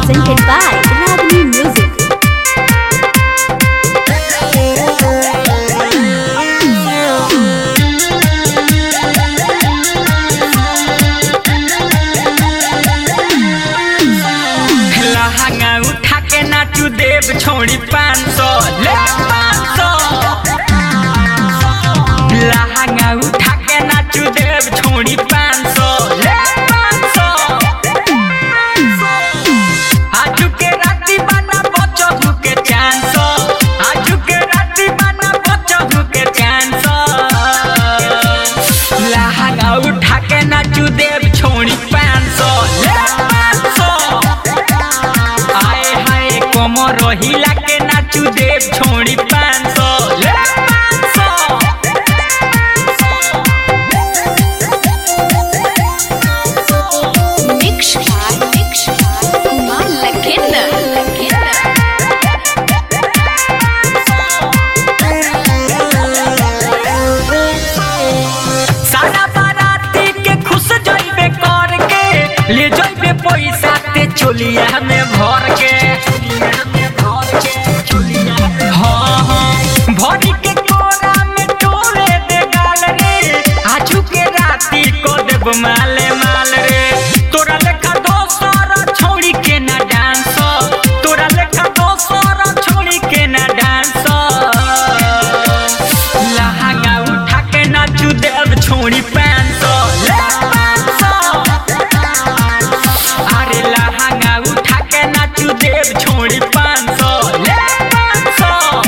presented by Ragini Music. लहंगा उठा के नाचू देव छोड़ी पाँच सौ ले पाँच सौ लहंगा उठा के नाचू देव छोड़ी पाँच सौ ले पाँच सौ आजू के राती बना बचहु के चांद सौ आजू के राती बना बचहु के चांद सौ लहंगा उठा के नाचू देव छोड़ी पाँच सौ ले पाँच सौ आए हाय कमर हिला के नाचू देव छोड़ी पाँच सौ ले पाँच सौ Mix by Mix by Kumar Lakhinder. Lakhinder. सारा बाराती के खुश जइबे कर के ले जइबे पैसा ते चोलिया में भर के हाँ, हाँ, भरी के कोरा में टोले दे गाल रे आजू के राती को देब माले माल रे तोरा लेखा दोसर छोड़ी के ना डांस तोरा लेखा दोसर छोड़ी के ना डांस लहंगा उठा के नाचू देव छोड़ी पाँच सौ ले पाँच सौ अरे लहंगा उठा के नाचू देव छोड़ी पाँच सौ ले पाँच सौ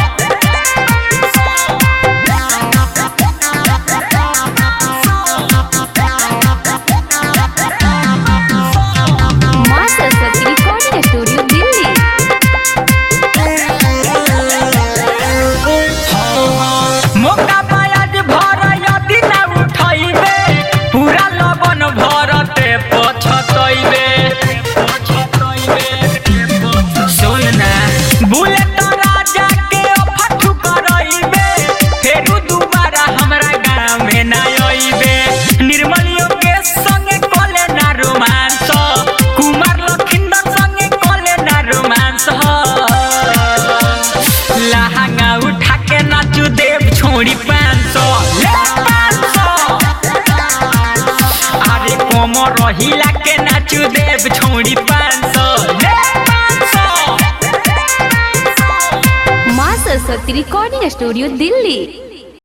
माँ सरस्वती रिकॉर्डिंग स्टूडियो दिल्ली मौका पायाज भर यदि ना उठैबे पूरा लबन भरते पछतैबे सुन ना बुलेट राजा के फटू करैबे फेरू दुबारा हमरा गाँव में ना अइबे निर्मलियो के संगे कले ना रोमांस कुमार लखिंदर संगे कले ना रोमांस लहंगा उठा के नाचू देव छोड़ी पाँच सौ ले पाँच सौ अरे कोमर हिला के नाचू देव छोड़ी पाँच सौ ले पाँच सौ माँ सरस्वती रिकॉर्डिंग स्टूडियो दिल्ली